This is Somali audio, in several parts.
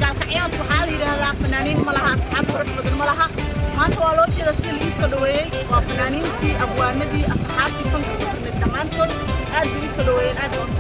gaalkacyood waxaa la yidhaahdaa fanaaniin ma laha asxaab qurux badan ma laha maanta waa loo jeeda sida laii soo dhaweeyey waa fanaaniintii abwaanadii asxaabtii fanka ku timid dhammaantood aad bay ii soo dhaweeyeen aad baan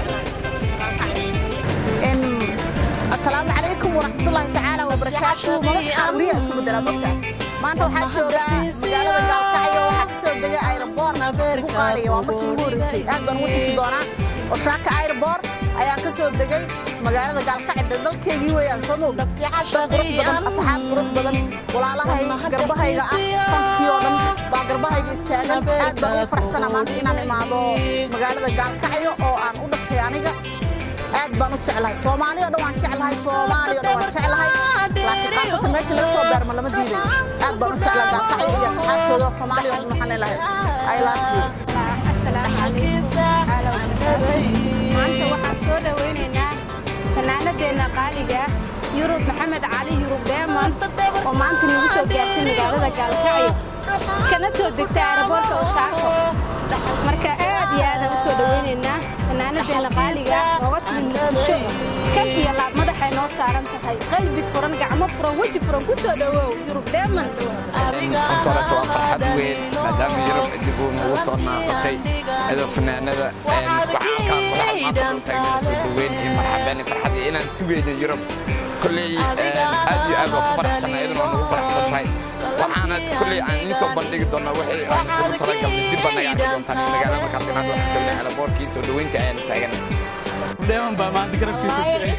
jeclahay asalaamu calaykum waraxmatullaahi tacaala wabarakaatuhu mararka qaar riya isku bedelaa mogta maanta waxaa joogaa magaalada gaalkacyo waxaa kasoo degay aeroboor ku qaaliya waa markii ugu horreysay aad baan ugu xisi doonaa oshaaka aeroboor ayaa ka soo degay magaalada gaalkacyo dalkeygii weeyaan soo moog dad qurux badan asxaab qurux badan walaalahay garbahayga ah fankii oo dhan baa garbahayga istaagan aad baan ugu faraxsanaa maanta inaan imaado magaalada gaalkacyo oo aan u dhashay aniga aad baan u jeclahay soomaali oo dhan waan jeclahay soomaali oo dhan waan jeclahay laakiin qaasatan meesha laga soo beerma lama diiday aad baan u jeclahay gaalkacyo iyo asxaabtooda soomaali oo dhan waxaan leelahay i love you asalaamu calaykum tacaala wabarakaatu maanta waxaan soo dhowaynaynaa fanaanadeenna qaaliga yurub maxamed cali yurub deemon oo maanta nagu soo gaartay magaalada gaalkacyo kana soo degtay aeroboorka oshaako marka aad iyo aadaan u soo dhowaynaynaa fanaanadeenna qaaliga nooga timid muqdisho kan iyo laab madaxay noo saaran tahay qalbi furan gacmo furan weji furan ku soo dhowow yurub deemon toreto waa farxad weyn maadaama yurub dib uu nagu soo naaqatay iyadoo fanaanada waxaa halkaan madaxa maanta u taagna soo dhaweyn iyo marxabeen farxad iyo inaan sugayno yurub kolley aad iyo aad waa ku faraxsanaa iyaduna waa nagu faraxsan tahay waxaana kolley aan idiin soo bandhigi doonaa wixii aan ugu talagalnay dib baa naga arki doontaan iyo magaalada markaas inaad waxaan joognay alaboorkii soo dhaweynta ayaan taaganay dheeman baa maanta garabkiisa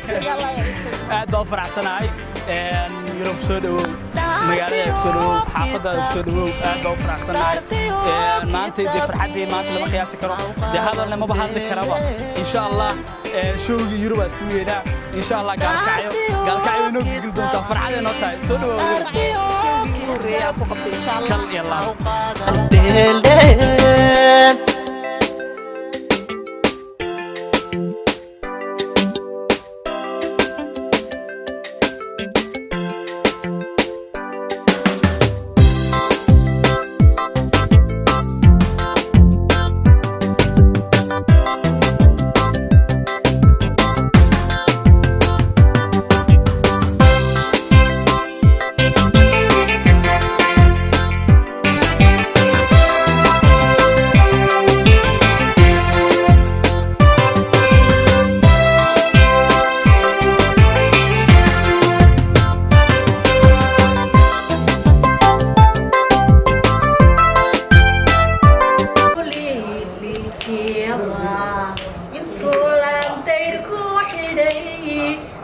aad baa u faraxsanahay yurub soo dhawow magaalada soo dhawow xaafadaada soo dhawow aad baa u faraxsanahay maanta dee farxaddii maanta lama qiyaasi karo dee hadalna maba hadli karaba insha allah showgii yurub aa suu yeedhaa insha allah gaalkacyo gaalkacyo inoo gilgil doontaa farxaday noo tahay soo dhawow yurub kal iyo laab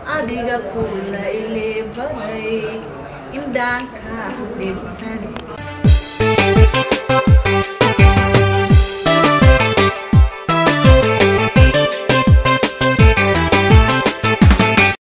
adiga kula ileebanay indhaanka dhibsan